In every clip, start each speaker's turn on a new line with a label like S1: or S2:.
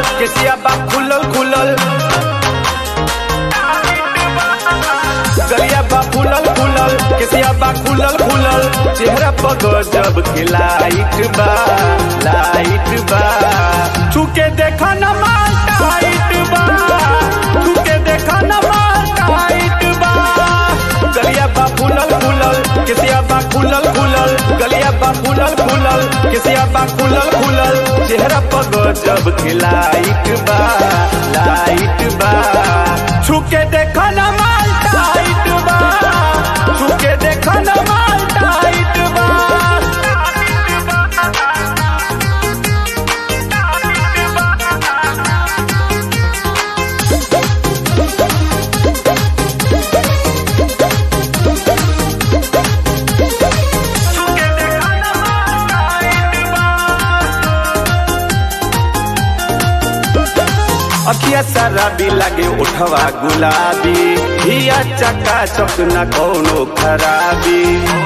S1: केसिया बा खुलल खुलल गलिया बा फुलल फुलल केसिया बा खुलल खुलल चेहरा पर गजब के लाइट बा लाइट बा छुके देखा न माल टाइट बा छुके देखा न माल टाइट बा गलिया बा फुलल फुलल केसिया बा खुलल खुलल गलिया बा फुलल फुलल केसिया बा खुलल खुलल चेहरा पर गजब के लाइट बा लाइट बा छुके देखा न माल टाइट बा छुके देखा न माल टाइट बा अखिया शराबी लागे उठवा गुलाबी हिया चक्का चक न कोनो खराबी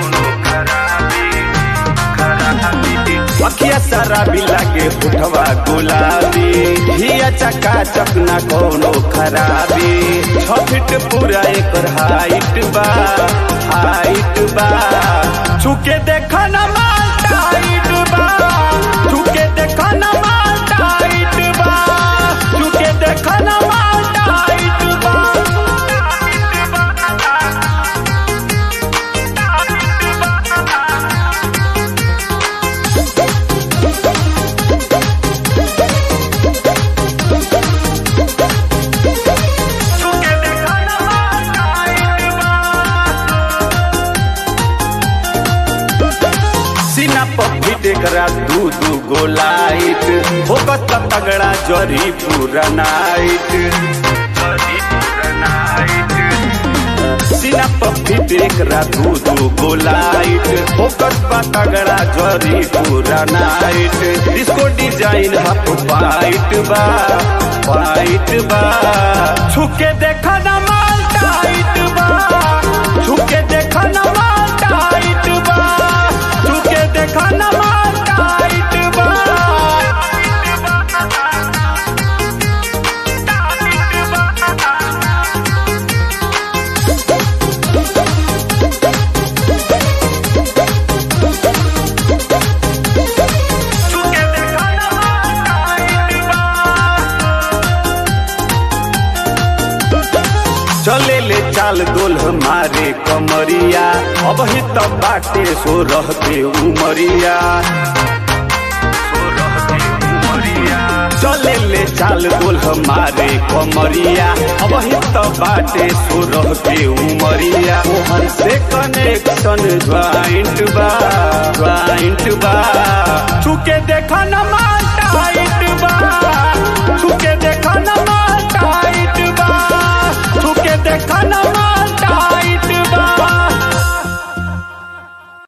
S1: अखिया शराबी लागे उठवा गुलाबी हिया चक्का चक न कोनो खराबी छ फीट पूरा एकर हाइट बा हाइट बा छुके देखा न माल टाइट बा छुके देखा न माल टाइट बा छुके देखा न माल टाइट बा छुके देखा न माल टाइट बा सीना पप्पी देखरा दू दू गो लाइट होकत तगड़ा जरी पूरा नाइट सीना पप्पी देखरा दू दू गो लाइट होकत तगड़ा जरी पूरा नाइट डिस्को डिजाइन हप पाइट बा पाइट बा छुके देखा न माल टाइट बा छुके देखा न माल टाइट बा छुके देखा न माल टाइट बा छुके देखा न माल टाइट बा चले ले चाल दोल हमारे कमरिया अब ही तब बाटे सो रहते उमरिया चले ले चाल बोल हमारे कमरिया अब ही तो बाटे सो रहते उमरिया मोहन से कनेक्शन ज्वाइंट बा ज्वाइंट बा छुके देखा न